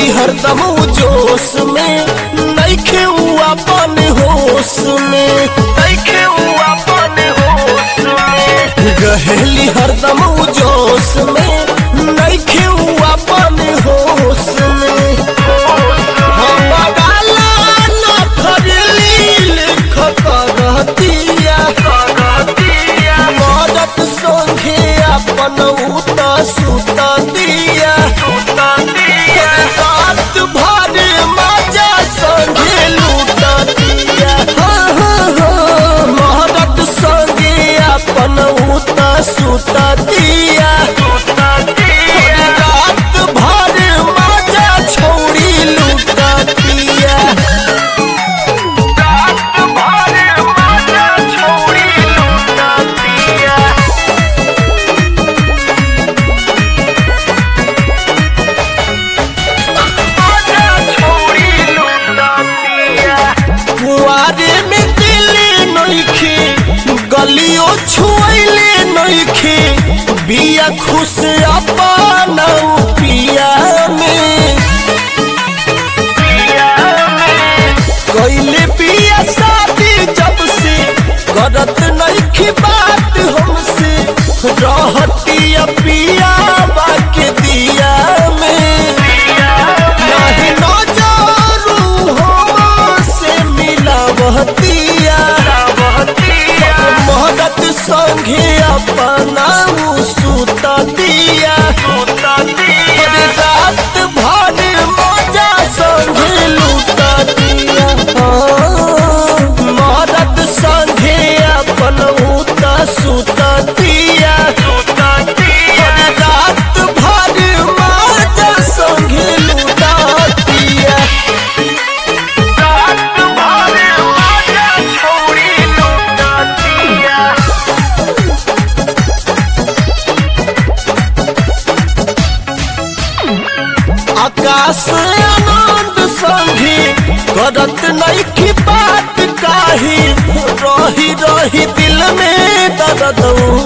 हरदम उ जोश में नइखे उ अपन होश में नइखे उ अपन होश में गहेली हरदम उ जोश में नइखे उ अपन होश में हम गाला न खरली लिख करतिया मदद संगे अपन उत सुत दिया रात भर मजा संगे लूट दिया हाँ, हाँ, हाँ, मदद संगे अपन उत सुत दिया रात भर मजा छोड़ी लूट दिया कुआरे में दिले नइखे गलियो छुएले नइखे बिया खुश अपन पिया में कैले बिया शादी जब से करत नइखे बात हमसे रहतिया पिया बाके दिया में नहीं नजरू हमसे मिलावतिया मोहब्बत संगे अपना उ सुत दिया अरे रात भर मजा संगे लूट दिया हाँ, मदद संगे अपन उत सुत दिया अरे रात भर मजा संगे लूट दिया आकाश आनंद संगे करत नइखी बात काही रही रही दिल में दर्द